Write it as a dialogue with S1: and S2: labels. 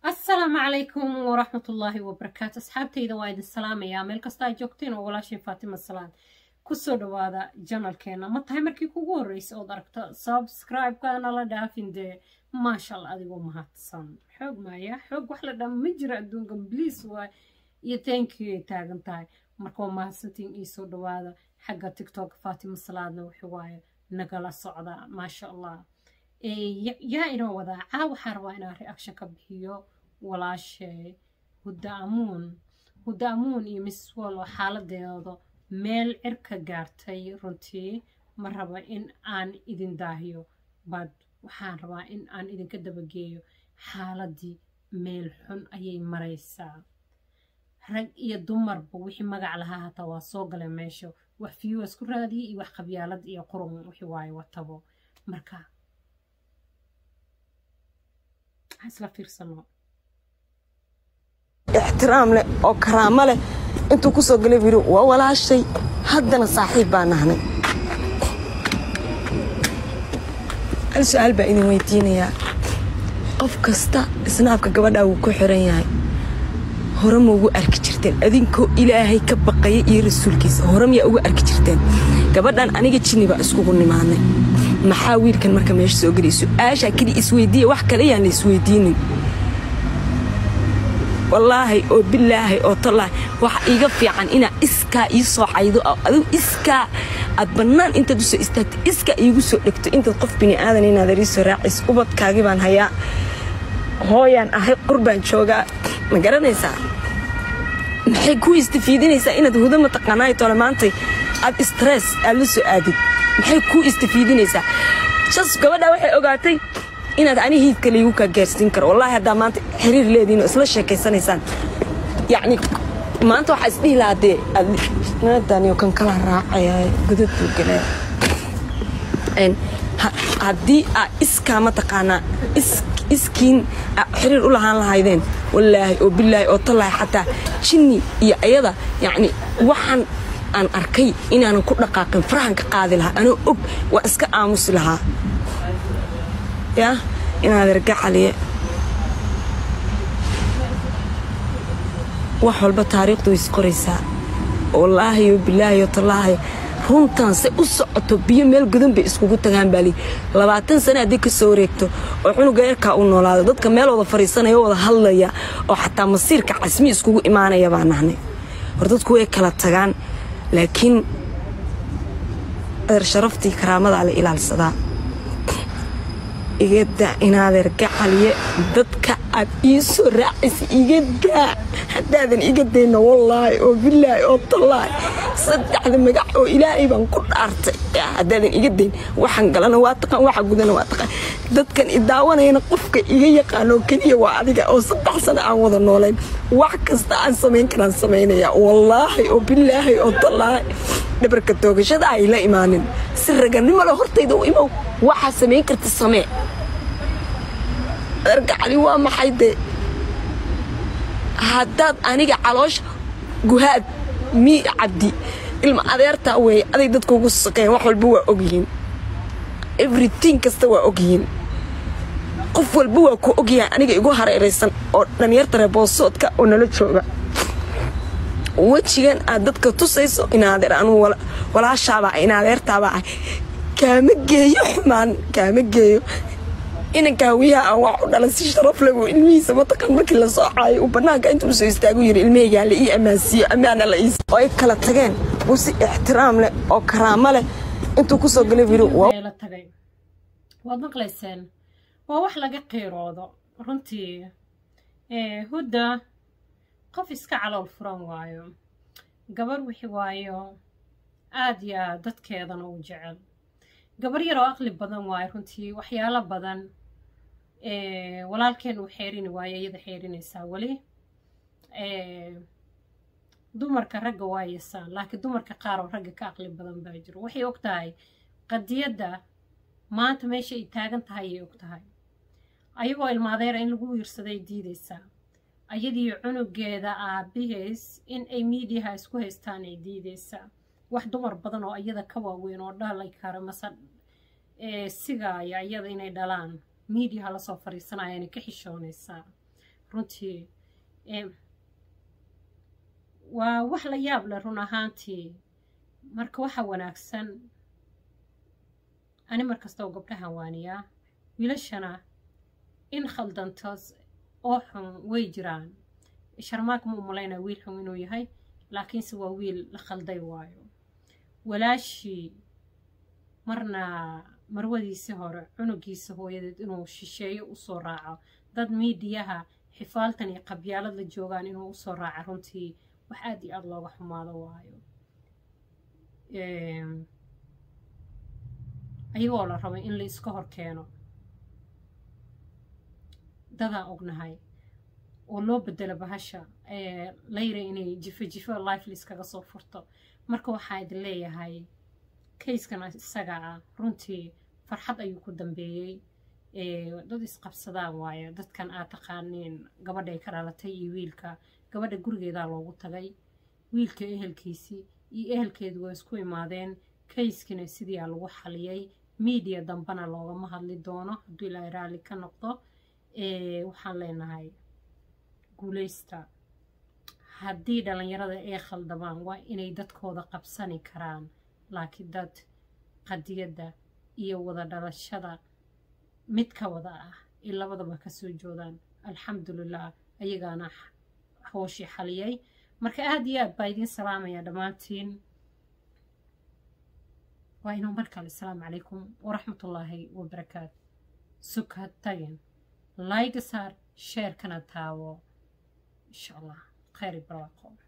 S1: asalaamu calaykum waraxmatullaahi wabarakaatu asxaabtayda waa idin salaamayaa meel kasta ay joogteen oo walaashin faatima salaan kusoo dhawaada janalkeena ma tahay markii kugu horreysa ood aragto subscribe-kana la dhaafin dee maasha allah adigoo mahadsan xoog maaya xoog wax la dhama ma jiro adduunka bliis waay iyo thankyou ay taagan tahay marka waa mahadsantiin iisoo dhawaada xagga tiktok faatima salaadna wuxuu waaye nagala socda maasha allah yaa inoo wadaa caa waxaa rabaa inaan reaction ka bixiyo walaashe hudda amuun hudda amuun iyo miss wallo xaaladeeda meel cirka gaartay runtii ma raba in aan idin daahiyo bad waxaan rabaa in aan idinka dabageeyo xaaladii meel xun ayay maraysaa rag iyo dumarba wixii magac lahaa hataa waa soo galay meesha wax fiyo isku raadiyay iyo wax qabyaalad iyo qurun wixii waaye watabo marka isla fiirsano
S2: ixtiraam leh oo karaamo leh intuu ku soo galay yidhi waa walaashay haddana saaxiib baa nahnay hal su-aal baa idin weydiinayaa qof kasta isnaabka gabadhaa wuu ku xiran yahay hore ma ugu arki jirteen adinkoo ilaahay ka baqaya iyo rasuulkiisa hore miyaa ugu arki jirteen gabadhan aniga jinni baa iskugu nimaadnay maxaa wiilkan marka meesha soo gelay su-aashaa keliya isweydiiya wax kale yaan la isweydiinin wallaahi oo bilaahi oo tallaahi waxa iiga fiican inaa iskaa ii soo caydo adigu iskaa aad bannaan intaad u soo istaagto iskaa iigu soo dhegto intaad qof bini aadan inaad arii soo raacays ubadkaagii baan hayaa hooyaan ahay qurbaan joogaa ma garanaysaa maxay kuu istafiidinaysaa inaad hudo mataqaanaayo tole maantay aad stress aad la soo aadid maxay kuu istafiidinaysaa jas gabadhaa waxay ogaatay inaad ani hiidka laygu kaa gaarsiin karo wallaahi haddaa maanta xiriir leediin oo isla sheekaysanaysaan yacni maanta waxaa isdhihi lahaa dee naadaniyo kan kala raacaya godad buu galaa haddii aa iskaa mataqaanaa iskiin xiriir u lahaan lahaydeen wallaahi oo bilaahi oo tallaahi xataa jinni iyo ayada yacni waxaan aan arkay inaanan ku dhaqaaqin farahan ka qaadi lahaa anoo og waa iska aamusi lahaa yaa inaad ergacaliye wax walba taariikhdu way isqoraysaa wallaahi oo bilaahi oo tallaahi runtan se u socoto biyo meel gudan bay iskugu tagaan baali labaatan sane haddii ka soo wareegto oo cunuga eerkaa u noolaado dadka meel wada fadhiisanaya o wada hadlaya oo xataa masiirka casmi iskugu imaanaya baa nahnay hor dadku way kala tagaan laakiin adeer sharaftii karaamadaa la ilaalsadaa igadaa inaadeer gacaliye dadka aad ii soo raacaysa igadaa haddaadan iga dayno wallaahi oo bilaahi oo tallaahi saddexda magac oo ilaahay baan ku dhaartay haddaadan iga dayn waxaan galana waa taqaan waxa gudana waa taqaan dadkan idaawanayana qofka iga yaqaanoo keliya waa adiga oo saddex sano aan wada noolayn wax kasta aan samayn karaan samaynaya wallaahi oo bilaahi oo tallaahi dhabarka toogashada ay la imaanin si raganimo le hortayda u imow waxaa samayn karta samee adargacali waa maxay dee haddaad aniga caloosha guhaad mii cabdi ilma adeertaa weeye aday dadka ugu saqeen wax walba waa ogyihiin everyting kasta waa ogyihiin qof walba waa ku ogyahay aniga igu hareeraysan oo dhalinyarta reeboosoodka oo nala jooga wejigan aad dadka tusayso inaadeer anuu walaashaabaa inaadeertaabaa ah kaama geeyo xumaan kaama geeyo inankaa wiyaha aan wax u dhalan si sharaf leh buu ilmihiisa mataqaan markii la soo caayo uu bannaanka intuu soo istaagu yiri ilmahaygaa la ii ammaansiiyo ammaana la ii oo ay kala tageen uu si ixtiraam leh oo karaamo leh intuu ku soo galay yiri
S1: la tagay waad maqlayseen waa wax laga qiiroodo runtii hudda qof iska calool furan waayo gabar wixi waayo aad iyo aad dadkeedana u jecel gabar yaroo aqli badan waayo runtii waxyaalo badan walaalkeen uu xeerini waayo iyada xeerinaysaa weli dumarka ragga waa yasaan laakiin dumarka qaar oo ragga ka aqli badan baa jiro waxay og tahay qadiyadda maanta meesha ay taagan tahay ayay og tahay ayagoo ilmaadeera in lagu wiirsaday diidaysaa ayadii cunugeeda aabihiis in ay miidiyaha isku haystaan ay diidaysaa wax dumar badan oo iyada ka waaweyn oo dhalay kara mase sigaaya iyada inay dhalaan miidiyaha lasoo fadhiisanayana ka xishoonaysaa runtii waa wax la yaab leh run ahaantii marka waxa wanaagsan ani markastoo gabdhahan waaniyaa wiilashana in khaldantos oo xun way jiraan sharmaak ma u malaynaa wiil xun inuu yahay laakiinse waa wiil la khalday waayo walaashii marna marwadiisii hore cunugiisa hooyadeed inuu shisheeyo usoo raaco dad miidiyaha xifaaltan iyo qabyaalad la joogaan inuu usoo raaco runtii wax aad iyo aada looga xumaado waayo ayagoo la rabay in la iska hor keeno dadaan ognahay oo loo bedelo bahasha layra inay jifo jifo life liskaga soo furto marka waxaa idin leeyahay kayskan isaga ah runtii farxad ayuu ku dambeeyey dad isqabsadaan waaye dadkan aad taqaaniin gabadhay ka dhalatay iyo wiilka gabadha gurigeedaa loogu tagay wiilka ehelkiisii iyo ehelkeedu waa isku imaadeen kayskina sidiiaa lagu xaliyey miidiya dambena loogama hadli doono hadduu ilaahay raalli ka noqdo waxaan leenahay guuleysta haddii dhallinyarada ay khaldamaan waa inay dadkooda qabsani karaan laakiin dad qadiyadda iyo wada dhalashada mid ka wada ah ay labadaba kasoo joodaan alxamdulilah ayagaana hooshii xaliyay marka aada iyo aad baa idiin salaamaya dhammaantiin waa inuu mar kale asalaamu calaykum waraxmatullaahi wabarakaatu suka tagin layga saar sheerkana taawo insha allah khayr barwaaqo